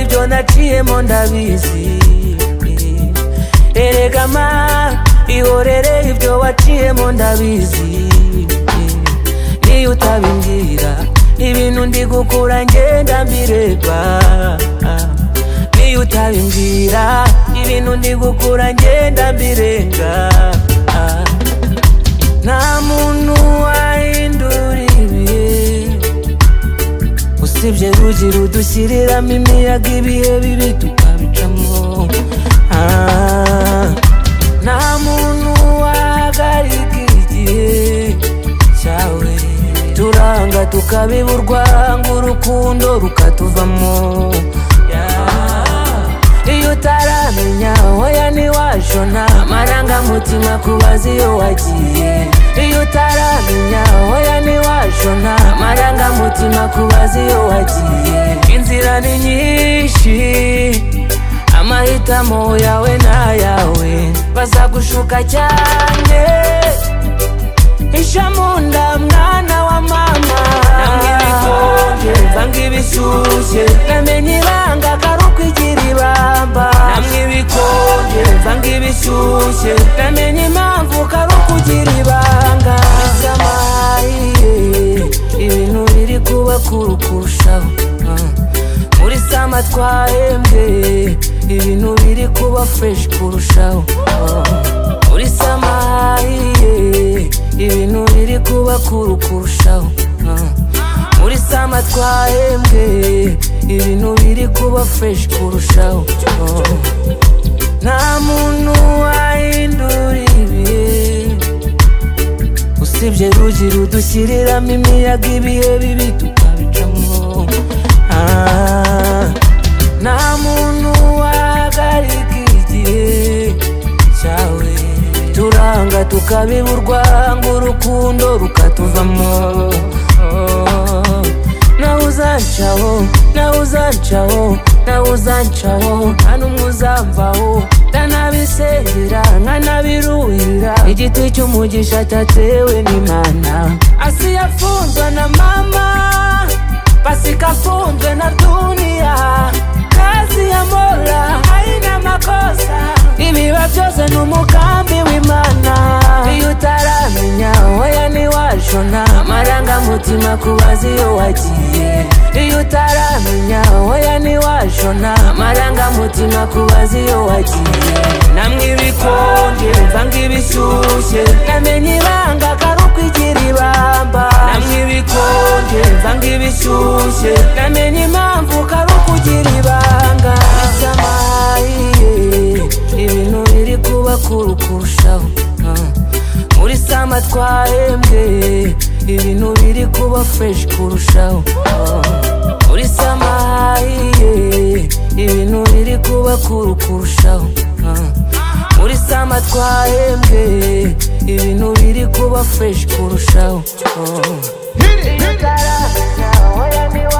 ibyo naciyemo ndabizi erega ma ihorere ibyo waciyemo ndabizi niyo utabimbwira ibintu ndi gukura ngenda mbireba niyo utabimbwira ibintu ndi gukura ngenda mbirenga nta muntu wahindura ibihe usibye rugi rudushyiriramo imiyaga ibihe bibi tukabicamo Ah, nta muntu wahagarika igihe cyawe turanga tukabiburwa ngo urukundo rukatuvamo Yeah. iyo utaramenya hoya ntiwajona amarangamutima kubaza iyo wagiye iyo utaramenya hoya ntiwajona amarangamutima kubaza iyo wagiye inzira ni nyinshi amahitamo yawe n'ayawe bazagushuka cyane isha mu nda mwana wa mama nanga ibikonje vanga ibishyushye namenye ibanga akaruko igira ibamba namwe ibikonje vanga ibishyushye namenye impamvu karuko ugira ibanga samariye ibintu biri kuba kuru kurushaho Ah. muri sama twahembwe ibintu biri kuba fureshi kurushaho Ah. muri samariye ibintu biri kuba kuru kurushaho Ah. muri sama twahembwe ibintu biri kuba fureshi kurushaho Ah. nta muntu wahindura ibihe usibye rugi rudushyiriramo imiyaga ibihe bibi tukabicamo Ah, nta muntu wahagarika igihe cyawe turanga tukabiburwa ngo urukundo rukatuvamo Oh, nawe uzancaho nawe uzancaho nawe uzancaho nta n'umwe uzamvaho ndanabisengera nkanabiruhira igiti cy'umugisha cyatewe n'imana asi yafunzwe na mama pasika funzwe na dunia kazi ya mola haina makosa ibiba byose ni umugambi w'imana iyo utaramenya hoya ntiwajona amarangamutima kubaza iyo wagiye iyo utaramenya hoya ntiwajona amarangamutima kubaza iyo wagiye namwe ibikonje vanga ibishyushye namenye ibanga akaruko igira ibamba namwe ibikonje vanga ibishyushye namenye impamvu karuko ugira ibanga samaye ibintu biri kuba kuru kurushaho Ah. muri sama twahembwe ibintu biri kuba fureshi kurushaho Ah. muri samaye ibintu biri kuba kuru kurushaho Ah. muri sama twahembwe ibintu biri kuba fureshi kurushaho Ah. Iyo utaramenya